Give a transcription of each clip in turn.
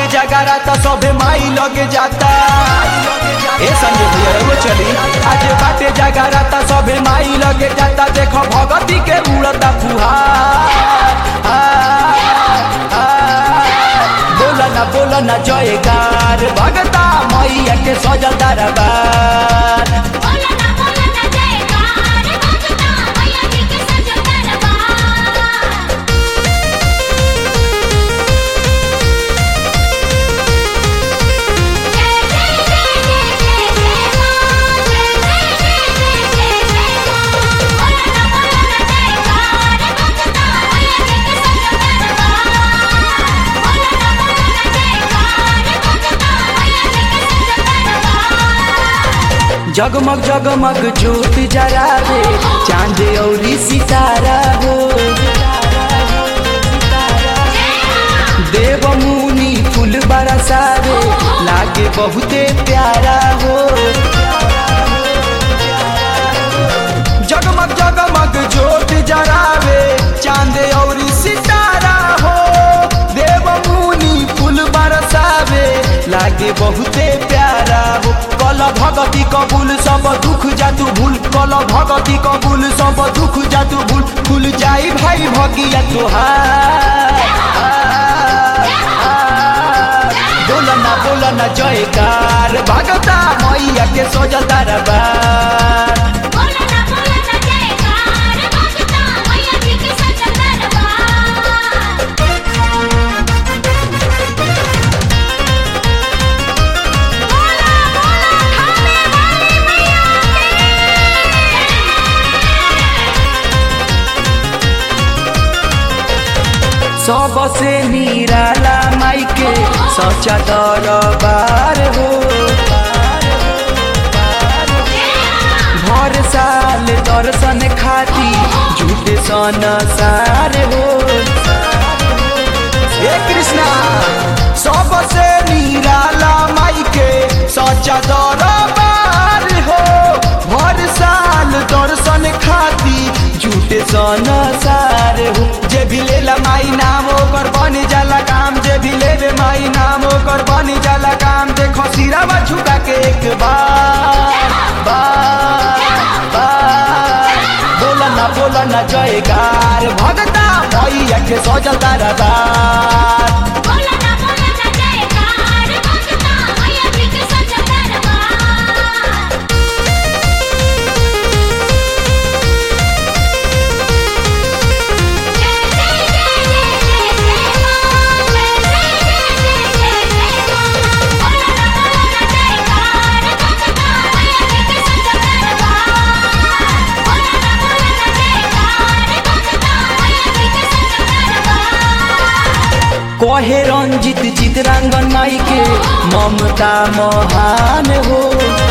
जगारा तो सबे माई लगे जाता ए संजय भैया वो चली आज बाटे जगारा तो सबे माई लगे जाता देखो भगती के उड़ता फुहार बोला ना बोला ना जयकार भगता मैया के सजल दरबार बोला ना बोला ना जयकार भगता मैया जी के सजल दरबार जय जय जय जय जय जय मां जय जय जय जय जय जय मां बोला ना बोला ना जयकार भगता मैया जी के सजल दरबार बोला ना बोला ना जयकार भगता मैया जी के सजल दरबार जगमग जगमग ज्योत जरावे चांद औरी सितारा हो देव मुनि फूल बरसावे लागे बहुते प्यारा हो जगमग जगमग ज्योत जरावे चांद औरी सितारा हो देव मुनि फूल बरसावे लागे बहुते प्यारा हो कल भगती कबूल सब दुख जातु भूल कल भगती कबूल सब दुख जातु भूल खुल जाई भाई भगिया तोहार बोलना बोलना जयकार भगता मैया के सोजल दरबार बोला ना बोला ना जयकार भगता मैया जी के सजल दरबार बोला बोला खाने वाली मैया सबसे निराला माई के सच्चा दरबार हो भर साल दर्शन खाती झूठे सन सार हो हे कृष्णा सबसे निराला माई के सच्चा दरबार हो भर साल दर्शन खाती झूठे सन सार हो जे भी लेला माई नाम ओकर बन जाला काम जे भी लेवे माई नाम ओकर बन जाला काम देखो सिरावा झुका के एक बार बार बार बोला ना बोला ना जयकार भगता मैया के सजल दरबार बोला ना बोला ना जयकार भगता मैया जी के सजल दरबार जय जय जय जय जय जय मां जय जय जय जय जय जय मां बोला ना बोला ना जयकार भगता मैया जी के सजल दरबार बोला ना बोला ना जयकार भगता मैया जी के सजल दरबार कहे रंजित चितरांगन माई के ममता महान हो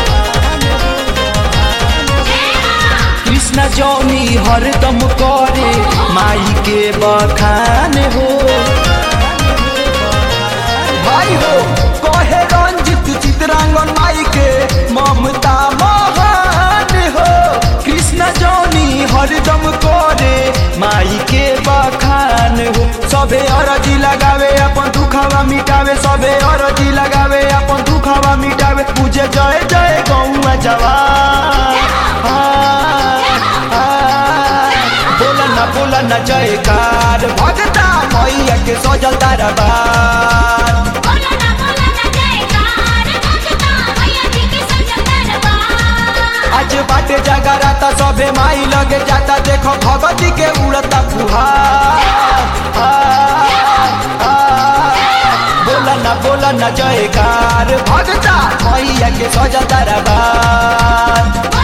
कृष्ण जौनी हरदम करे माई के बखान हो भाई हो कहे रंजित चितरांगन माई के ममता महान हो कृष्ण जौनी हरदम करे माई के बखान हो सबे अरजी लगावे अपन दुखवा मिटावे सबे अरजी लगावे अपन दुखवा मिटावे पूजे जय जय गौआ जवान बोला ना बोला ना जयकार भगता मैया के सजल दरबार बोला ना बोला ना जयकार भगता मैया जी के सजल दरबार आज बाटे जगरा त सबे माई लगे जाता देखो भगती के उड़ता फुहार बोला ना बोला ना जयकार भगता मैया के सजल दरबार बोला